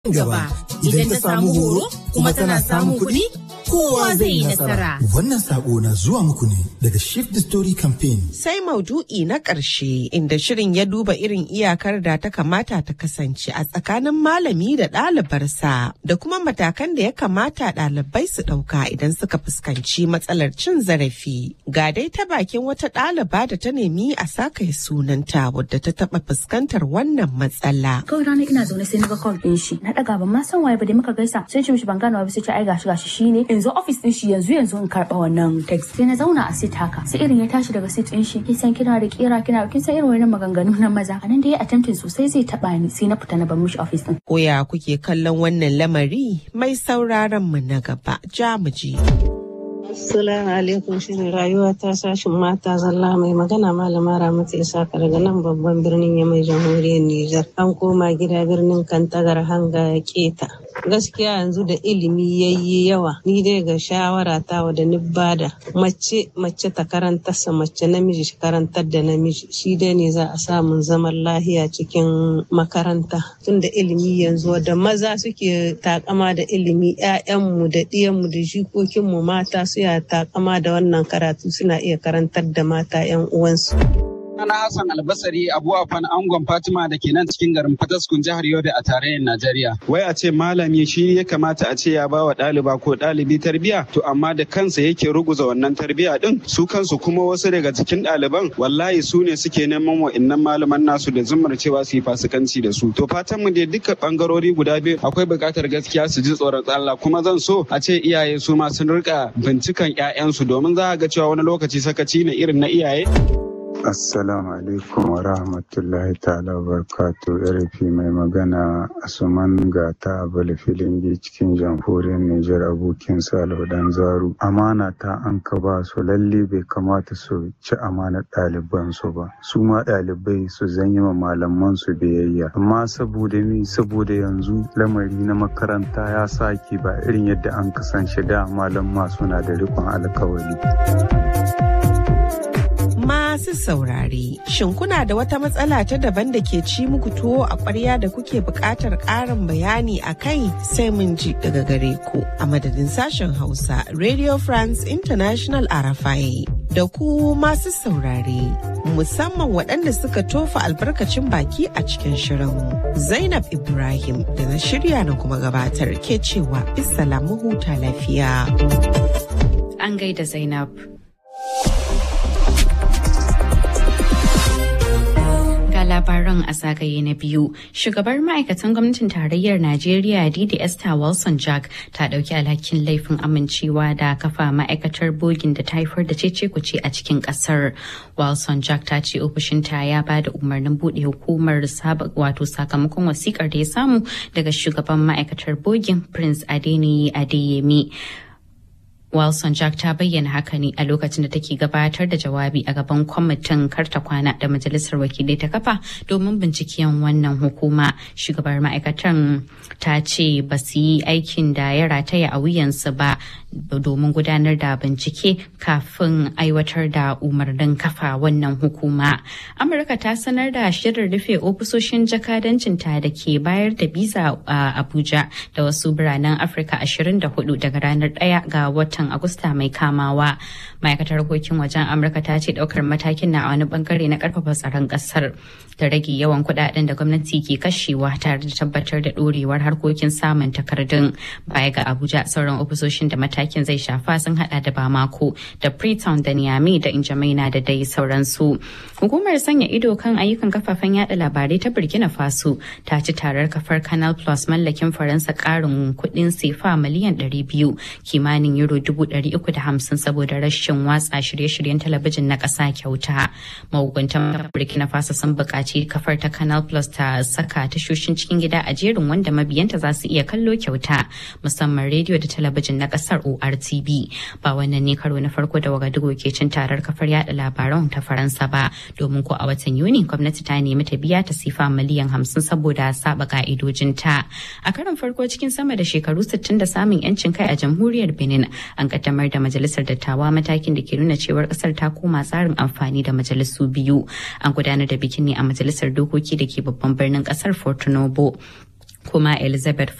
gaba idan ta samu horo kuma tana samun kuɗi kowa zai yi nasara. Wannan sako na zuwa muku ne daga Shift the Story Campaign. Sai maudu'i na ƙarshe inda shirin ya duba irin iyakar da ta kamata ta kasance a tsakanin malami da ɗalibarsa da kuma matakan da ya kamata ɗalibai su ɗauka idan suka fuskanci matsalar cin zarafi. Ga dai ta bakin wata ɗaliba da ta nemi a saka sunanta wadda ta taɓa fuskantar wannan matsala. Kawai rana ina zaune sai na ga call ɗin shi. Na ɗaga ban ma san waye ba dai muka gaisa. Sai ce mishi ban gane ba sai ce ai gashi gashi shine. Yanzu office ɗin shi yanzu yanzu in karɓa wannan text. Sai na zauna a sit haka. Sai irin ya tashi daga sit ɗin shi. Kin san kina da kira kina kin san irin wannan maganganu na maza. A nan dai attempting sosai zai taɓa ni sai na fita na bar mishi office ɗin. Koya kuke kallon wannan lamari mai sauraron mu na gaba. Ja mu je. Assalamu alaikum shirin rayuwa ta sashin mata zalla mai magana malama Ramatu Isaka daga nan babban birnin Yamai jamhuriyar Nijar. An koma gida birnin Kantagar hanga keta. Gaskiya yanzu da ilimi yayi yawa ni dai ga shawara ta da ni bada mace mace ta karantar sa mace namiji shi karantar da namiji shi dai ne za a samun zaman lahiya cikin makaranta tunda ilimi yanzu da maza suke takama da ilimi 'ya'yanmu da ɗiyanmu da jikokinmu mata su ya takama da wannan karatu suna iya karantar da mata 'yan uwansu. Ana Hassan Albasari Abu Afan Angon Fatima da ke nan cikin garin Fataskun jihar Yobe a tarayyar Najeriya. Wai a ce malami shi ya kamata a ce ya ba wa ɗaliba ko ɗalibi tarbiya to amma da kansa yake ruguza wannan tarbiya din su kansu kuma wasu daga cikin ɗaliban wallahi su ne suke neman wa'innan malaman nasu da zumar cewa su yi fasikanci da su. To fatan mu dai duka bangarori guda biyu akwai buƙatar gaskiya su ji tsoron Allah kuma zan so a ce iyaye su ma sun rika bincikan 'ya'yansu domin za a ga cewa wani lokaci sakaci ne irin na iyaye. Assalamu alaikum wa rahmatullahi ta'ala barkatu RFI mai magana Asuman Gata Abala Filingi cikin jamhuriyar Nijar abokin Salihu Dan Zaru. Amana ta an ka ba su lalle bai kamata su ci amanar ɗaliban su ba. Su ma ɗalibai su zanyi ma malaman su biyayya. Amma saboda mi saboda yanzu lamari na makaranta ya sake ba irin yadda an kasance da malamma suna da riƙon alkawari. Masu saurare, shin kuna da wata matsala ta daban da ke ci muku tuwo a ƙwarya da kuke buƙatar ƙarin bayani a kai sai mun ji daga gare ku a madadin sashen Hausa Radio France International Arafai. Da ku masu saurare, musamman waɗanda suka tofa albarkacin baki a cikin shirin. Zainab Ibrahim da na shirya na kuma gabatar ke cewa bisa huta lafiya. An gaida Zainab. labaran a zagaye na biyu shugabar ma'aikatan gwamnatin tarayyar najeriya didi esther wilson jack ta dauki alhakin laifin amincewa da kafa ma'aikatar bogin da ta haifar da cece kuce a cikin kasar wilson jack ta ce ofishinta ya ba da umarnin bude hukumar wato sakamakon wasikar da ya samu daga shugaban ma'aikatar bogin prince adeniyi adeyemi Wilson Jack ta bayyana haka ne a lokacin da take gabatar da jawabi a gaban kwamitin karta kwana da majalisar wakilai ta kafa domin binciken wannan hukuma. Shugabar ma'aikatan ta ce ba su yi aikin da ya rataya a wuyansu ba domin gudanar da bincike kafin aiwatar da umarnin kafa wannan hukuma. Amurka ta sanar da shirin rufe ofisoshin jakadancinta da ke bayar da biza a Abuja da wasu biranen Afirka 24 daga ranar 1 ga watan watan Agusta mai kamawa. Ma'aikatar harkokin wajen Amurka ta ce daukar matakin na a wani bangare na karfafa tsaron kasar da rage yawan kudaden da gwamnati ke kashewa tare da tabbatar da dorewar harkokin samun takardun baya ga Abuja sauran ofisoshin da matakin zai shafa sun hada da Bamako da Freetown da Niamey da Injamaina da dai sauransu. Hukumar sanya ido kan ayyukan kafafen yada labarai ta Burkina Faso ta ci tarar kafar Canal Plus mallakin Faransa karin kudin sefa miliyan 200 kimanin euro dubu ɗari uku da hamsin saboda rashin watsa shirye-shiryen talabijin na ƙasa kyauta. Mahukuntan Burkina Faso sun buƙaci kafar ta Canal Plus ta saka tashoshin cikin gida a jerin wanda mabiyanta za su iya kallo kyauta musamman rediyo da talabijin na ƙasar ORTB. Ba wannan ne karo na farko da Wagadugu ke cin tarar kafar yada labaran ta Faransa ba domin ko a watan Yuni gwamnati ta nemi ta biya ta sifa miliyan hamsin saboda saba ka'idojinta. A karon farko cikin sama da shekaru 60 da samun 'yancin kai a jamhuriyar Benin an kaddamar da majalisar dattawa matakin da ke nuna cewar kasar ta koma tsarin amfani da majalisu biyu an gudanar da bikin ne a majalisar dokoki da ke babban birnin kasar fortunobo kuma elizabeth